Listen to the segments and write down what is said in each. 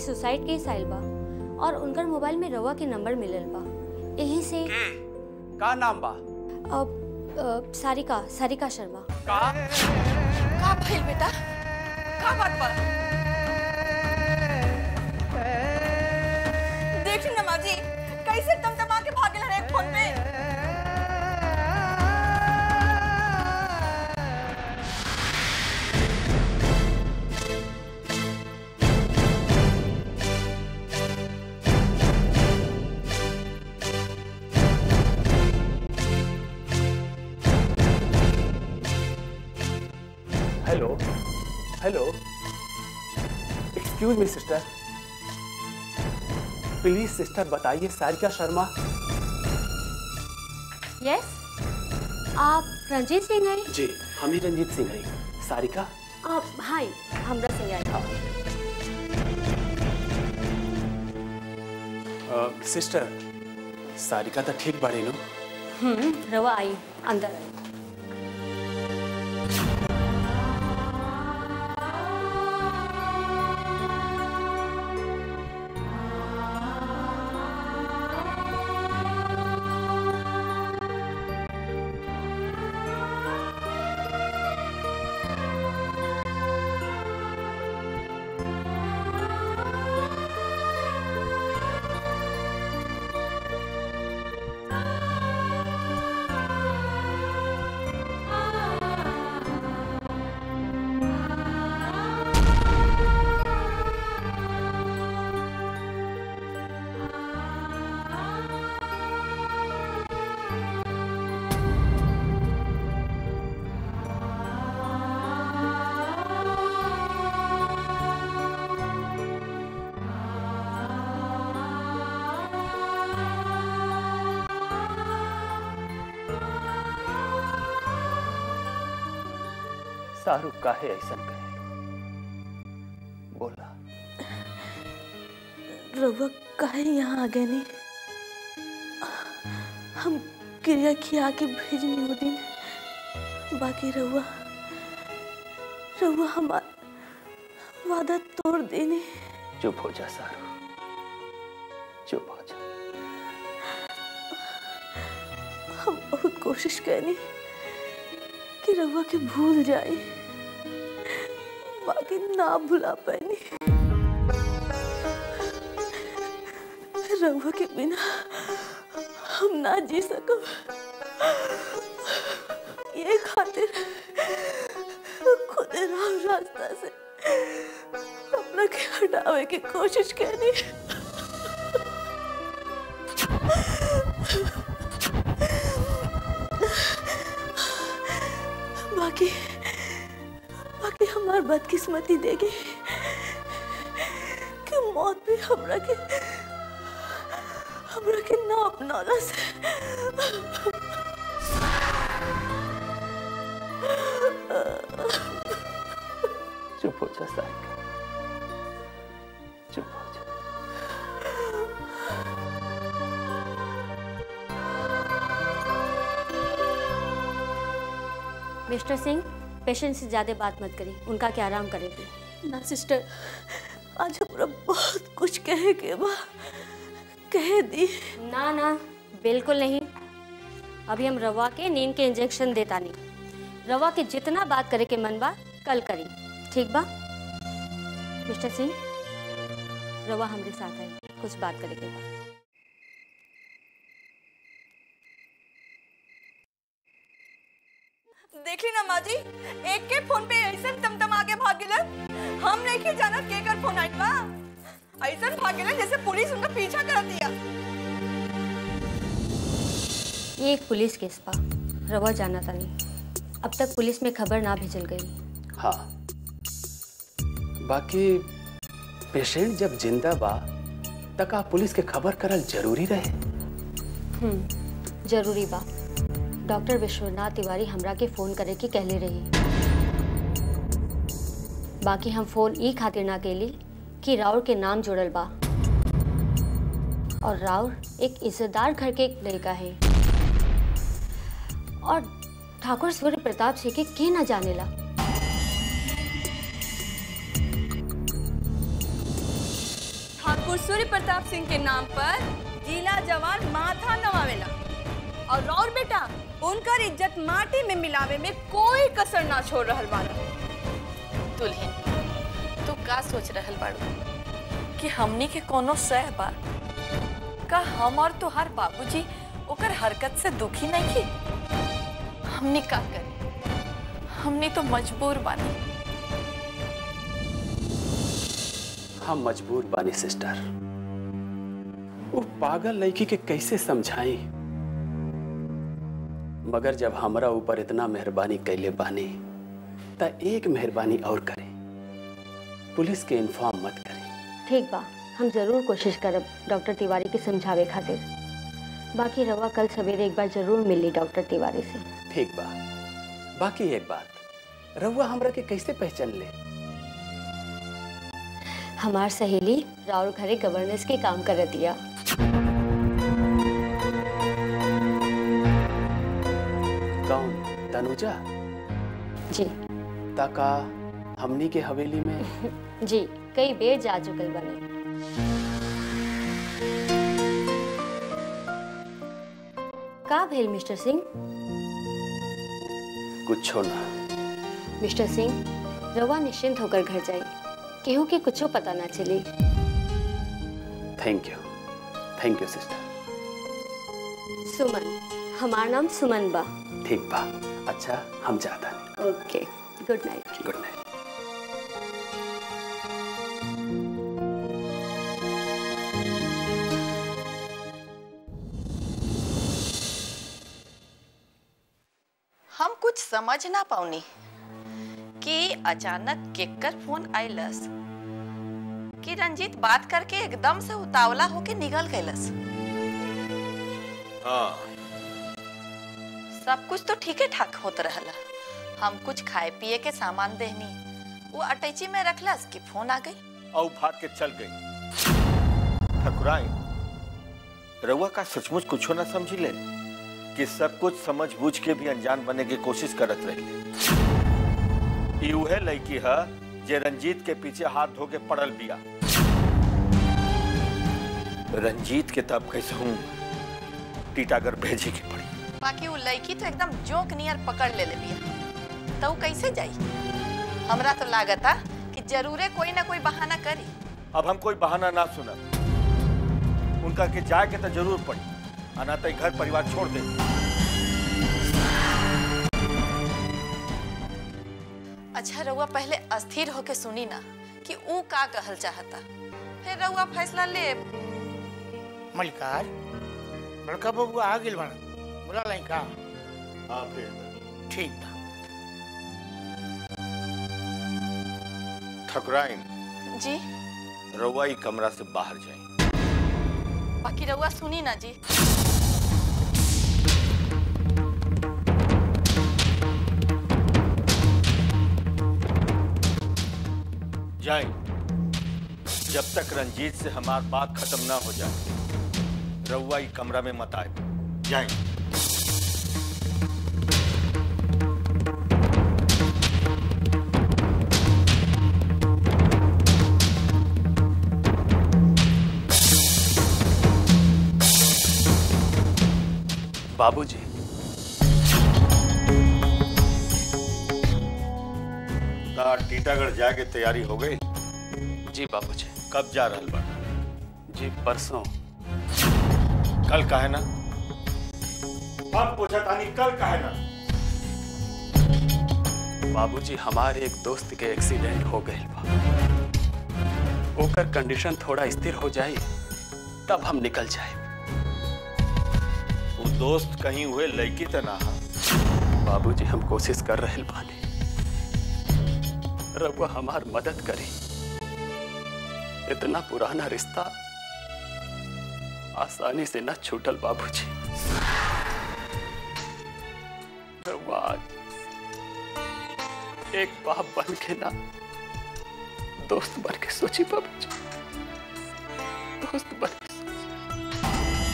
Suicide केस आइल बा और उनकर मोबाइल में रवा के नंबर मिलल बा यही से के का नाम बा अब अ, सारिका सारिका शर्मा का का भइल बेटा का बात बा देख नमाजी कैसे तमतमा के भागल रहे फोन पे hello hello excuse me sister please sister बताइए सारिका शर्मा यस आप रंजीत सिंह हैं जी हम ही रंजीत सिंह हैं सारिका आप हाय हमरा सिंह हैं हाँ अ, सिस्टर सारिका तो ठीक बाड़ी नो हम्म रवा आई अंदर आई शाहरुख काहे ऐसा करे बोला रउआ काहे यहाँ आ गए नहीं हम क्रिया खिया के भेजनी वो दिन बाकी रउआ रउआ हमार वादा तोड़ देने चुप हो जा सारू चुप हो जा हम बहुत कोशिश करनी कि रउआ के भूल जाए बाकी ना भुला पानी रउआ के बिना हम ना जी सकब ये खातिर खुद राम रास्ता से अपना के हटावे की कोशिश करनी बाकी बाकी हमार बदकिस्मती देगी कि मौत भी हमरा के हमरा के ना अपनाना से चुप हो जा सारिका चुप हो जा मिस्टर सिंह पेशेंट से ज़्यादा बात मत करिए उनका क्या आराम करेंगे ना सिस्टर आज हमरा बहुत कुछ कहे के बा कह दी ना ना बिल्कुल नहीं अभी हम रवा के नींद के इंजेक्शन देता नहीं रवा के जितना बात करे के मन बा कल करी ठीक बा मिस्टर सिंह रवा हमरे साथ आई कुछ बात करे के बा देखली ना माँ जी एक के फोन पे ऐसे तमतम आगे भाग गेल हम नहीं के जानत के कर फोन आइल बा ऐसे भाग गेल जैसे पुलिस उनका पीछा कर दिया ये एक पुलिस केस बा रवा जाना था नहीं अब तक पुलिस में खबर ना भेजल गई हाँ बाकी पेशेंट जब जिंदा बा तक आप पुलिस के खबर करल जरूरी रहे हम्म जरूरी बा डॉक्टर विश्वनाथ तिवारी हमरा के फोन करे के कहले रही बाकी हम फोन ई खातिर ना केली कि राउर के नाम जुड़ल बा और राउर एक इज्जतदार घर के एक लड़का है और ठाकुर सूर्य प्रताप सिंह के के ना जानेला और सूर्य प्रताप सिंह के नाम पर जिला जवान माथा नवावेला और और बेटा उनकर इज्जत माटी में मिलावे में कोई कसर ना छोड़ रहल बाना दुल्हन तू का सोच रहल बाड़ू कि हमनी के कोनो सह बा का हम और तुहार बाबूजी ओकर हरकत से दुखी नहीं की हमनी का करे हमनी तो मजबूर बानी हम मजबूर बानी सिस्टर वो पागल लड़की के कैसे समझाई मगर जब हमरा ऊपर इतना मेहरबानी कैले बानी त एक मेहरबानी और करे पुलिस के इन्फॉर्म मत करे ठीक बा हम जरूर कोशिश करब डॉक्टर तिवारी के समझावे खातिर बाकी रवा कल सवेरे एक बार जरूर मिली डॉक्टर तिवारी से ठीक बा बाकी एक बात रहुआ हमरा के कैसे पहचान ले हमार सहेली राउर घरे गवर्नेंस के काम कर दिया कौन तनुजा जी ताका हमनी के हवेली में जी कई बेर जा चुकल बने का भेल मिस्टर सिंह कुछ ना मिस्टर सिंह रवा निश्चिंत होकर घर जाई केहू के कुछो पता ना चली thank you thank you sister Suman हमार नाम सुमन बा ठीक बा अच्छा हम जाता नहीं okay good night good night हम कुछ समझ ना पाऊनी कि अचानक केकर फोन आइलस कि रंजीत बात करके एकदम से उतावला होके निकल गइलस हाँ सब कुछ तो ठीके ठाक होत रहला हम कुछ खाए पिए के सामान देहनी वो अटैची में रखलस कि फोन आ गई और भाग के चल गई ठकुराई रउआ का सचमुच कुछो ना समझी ले कि सब कुछ समझ बूझ के भी अनजान बने की कोशिश करत रही ई उहे लड़की है जे रंजीत के पीछे हाथ धो के पड़ल बिया रंजीत के तब कैसे हूँ टीटागर भेजे के पड़ी बाकी वो लड़की तो एकदम जोक नियर पकड़ ले ले बिया तो वो कैसे जाई हमरा तो लागता कि जरूरे कोई ना कोई बहाना करी अब हम कोई बहाना ना सुना उनका के जाए के तो जरूर पड़ी आना तो घर परिवार छोड़ दे अच्छा रउआ पहले अस्थिर होके सुनी ना कि ऊ का कहल चाहता फिर रउआ फैसला ले मलिकार बड़का बबुआ आ गेल बना बोला लाई का हाँ फिर ठीक बा ठकुराइन जी रउआ ई कमरा से बाहर जाए बाकी रउआ सुनी ना जी जाए जब तक रंजीत से हमार बात खत्म ना हो जाए रउआ ई कमरा में मत आए जाए बाबूजी तार टीटागढ़ जाके तैयारी हो गई जी बाबूजी कब जा रहल बा जी परसों कल का है ना हम पूछा तानी कल का है ना बाबूजी हमारे एक दोस्त के एक्सीडेंट हो गए बा ओकर कंडीशन थोड़ा स्थिर हो जाए तब हम निकल जाए वो दोस्त कहीं हुए लड़की तो ना हा बाबूजी हम कोशिश कर रहे बानी रघुआ हमार मदद करी इतना पुराना रिश्ता आसानी से न छूटल बाबूजी रघुआ आज एक बाप बन के ना दोस्त बन के सोची बाबूजी दोस्त बन के सोची।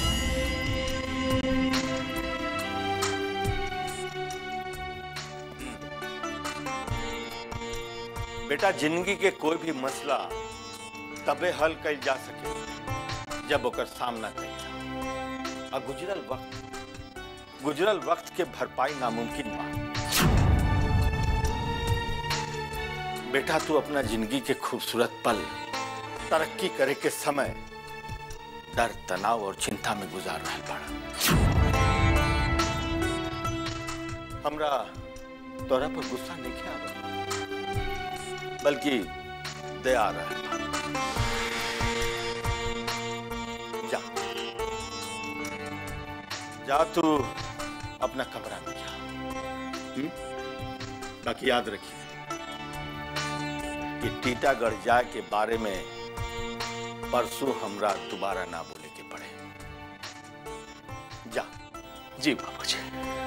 बेटा जिंदगी के कोई भी मसला तबे हल कल जा सके जब ओकर सामना कइला आ गुजरल वक्त गुजरल वक्त के भरपाई नामुमकिन बा बेटा तू अपना जिंदगी के खूबसूरत पल तरक्की करे के समय डर तनाव और चिंता में गुजार रहा बड़ा हमरा तोरा पर गुस्सा नहीं किया बल्कि दया आ रहा है जा जा तू अपना कमरा में जा हम्म? बाकी याद रखिए कि टीटागढ़ जाए के बारे में परसों हमरा दोबारा ना बोले के पड़े जा जी बाबूजी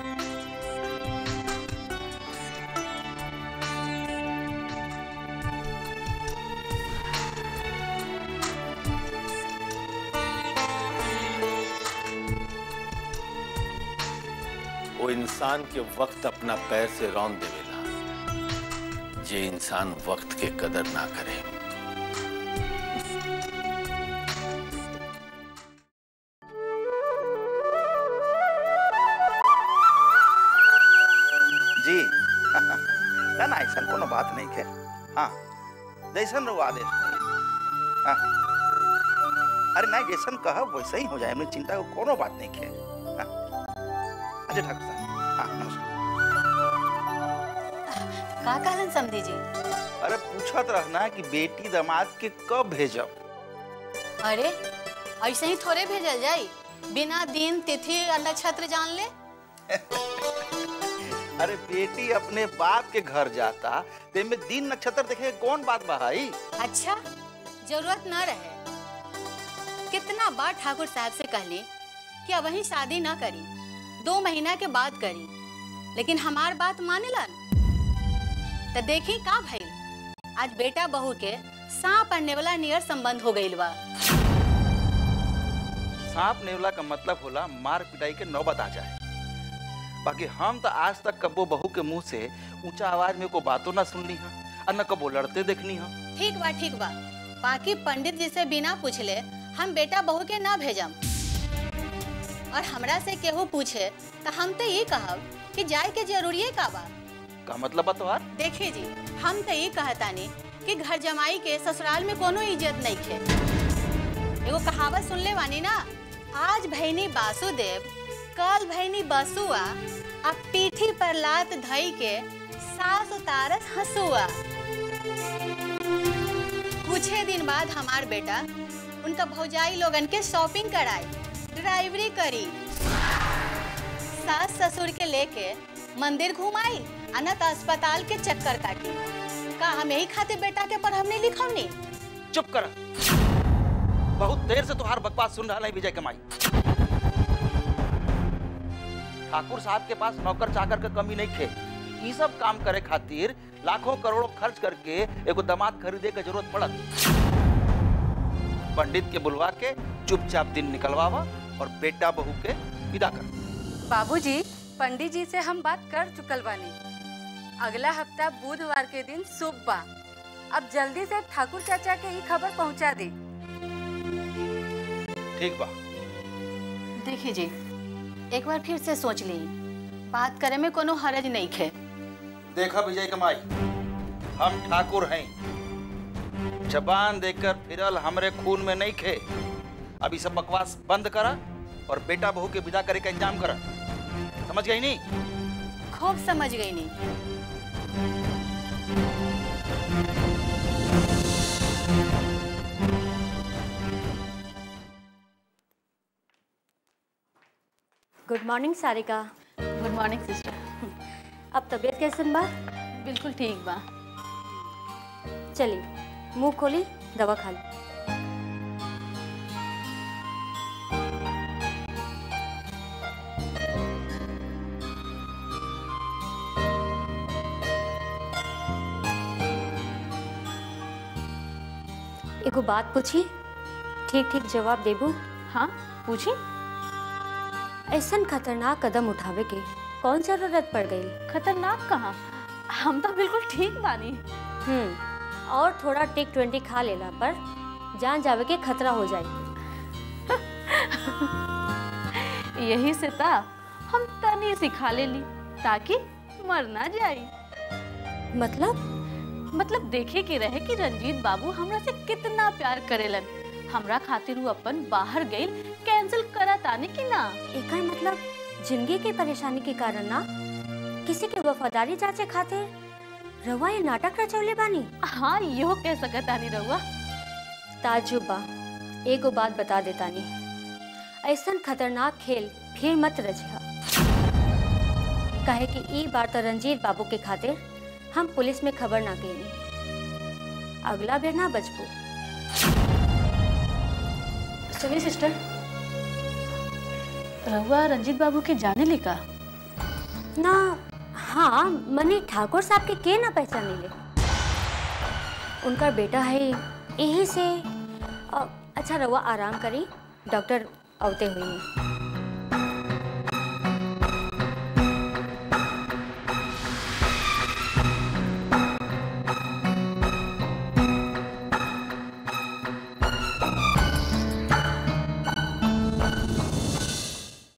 वो इंसान के वक्त अपना पैर से रौन देवेला जे इंसान वक्त के कदर ना करे जी ना ना ऐसा कोनो बात नहीं है हाँ जैसन रहो आदेश करी। हाँ अरे नहीं जैसन कहब वैसे ही हो जाए हमने चिंता को कोनो बात नहीं है हाँ अच्छा ठाकुर साहब हाँ नमस्कार का कहलन समधी जी अरे पूछत रहना कि बेटी दामाद के कब भेजब अरे ऐसे ही थोड़े भेजल जाई बिना दिन तिथि और नक्षत्र जान ले अरे बेटी अपने बाप के घर जाता ते में दिन नक्षत्र देखे के कौन बात बहाई अच्छा जरूरत न रहे कितना बार ठाकुर साहब से कहली कि अब वही शादी न करी दो महीना के बाद करी लेकिन हमार बात मानेलन तो देखी का भइल आज बेटा बहू के सांप और नेवला नियर संबंध हो गइल बा सांप नेवला का मतलब होला मार पिटाई के नौबत आ जाए बाकी हम तो आज तक कबो बहू के मुंह से ऊंचा आवाज में को बातों ना सुननी है और न कबो लड़ते देखनी है ठीक बा ठीक बा बाकी पंडित जी से बिना पूछले हम बेटा बहू के ना भेजम और हमरा से केहू पूछे तो हम तो ये कहब कि जाए के जरूरी का बा का मतलब बा तोहार देखिए जी हम तो ये कहतानी कि घर जमाई के ससुराल में कोनो इज्जत नहीं खे एगो कहावत सुन ले वानी ना आज भैनी बासुदेव कल भैनी बसुआ अब पीठी पर लात धई के सास उतारस हंसुआ कुछ ही दिन बाद हमार बेटा उनका भौजाई लोगन के शॉपिंग कराई ड्राइवरी करी सास ससुर के लेके मंदिर घुमाई अनत अस्पताल के चक्कर काटी का हम यही खाते बेटा के पर हमने लिखौनी चुप कर बहुत देर से तुहार बकवास सुन रहा है विजय कमाई ठाकुर साहब के पास नौकर चाकर के कमी नहीं थे ये सब काम करे खातिर लाखों करोड़ों खर्च करके एगो दामाद खरीदे के जरूरत पड़त पंडित के बुलवा के चुपचाप दिन निकलवावा और बेटा बहू के विदा कर बाबूजी पंडित जी से हम बात कर चुकल बानी अगला हफ्ता बुधवार के दिन शुभ बा अब जल्दी से ठाकुर चाचा के ही खबर पहुंचा दी ठीक बा देखिए जी एक बार फिर से सोच ली बात करे में कोनो हरज नहीं खे देखा विजय कमाई हम ठाकुर हैं जबान देकर फिरल हमरे खून में नहीं खे अभी सब बकवास बंद करा और बेटा बहू के विदा करे का इंतजाम करा समझ गई नहीं खूब समझ गई नहीं good morning Sarika good morning sister अब तबीयत कैसन बा बिल्कुल ठीक बा चली मुंह खोली दवा खा ली एगो बात पूछी ठीक ठीक जवाब देबू हाँ पूछी ऐसन खतरनाक कदम उठावे के कौन जरूरत पड़ गई खतरनाक कहाँ हम तो बिल्कुल ठीक बानी हम्म और थोड़ा टिक ट्वेंटी खा लेला पर जान जावे के खतरा हो जाए यही से ता हम तनी सिखा ले ली ताकि मर ना जाई मतलब मतलब देखे के रहे कि रंजीत बाबू हमरा से कितना प्यार करेलन हमरा खातिर वो अपन बाहर गइल कैंसिल करत आने की ना एकर मतलब जिंदगी की परेशानी के कारण ना किसी के वफादारी जांचे खातिर रवा ये नाटक रचौले बानी हाँ यो कह सकत आनी रहुआ ताजुब बा एगो बात बता देतानी ऐसन खतरनाक खेल फिर मत रचिहा काहे कि ई बार तो रंजीत बाबू के खातिर हम पुलिस में खबर ना केनी अगला बेर ना बचबू सुनिए सिस्टर रहुआ रंजीत बाबू के जाने लिखा ना हाँ मने ठाकुर साहब के के ना पहचाने ले उनका बेटा है यही से अ, अच्छा रवा आराम करी डॉक्टर आवते हुए हैं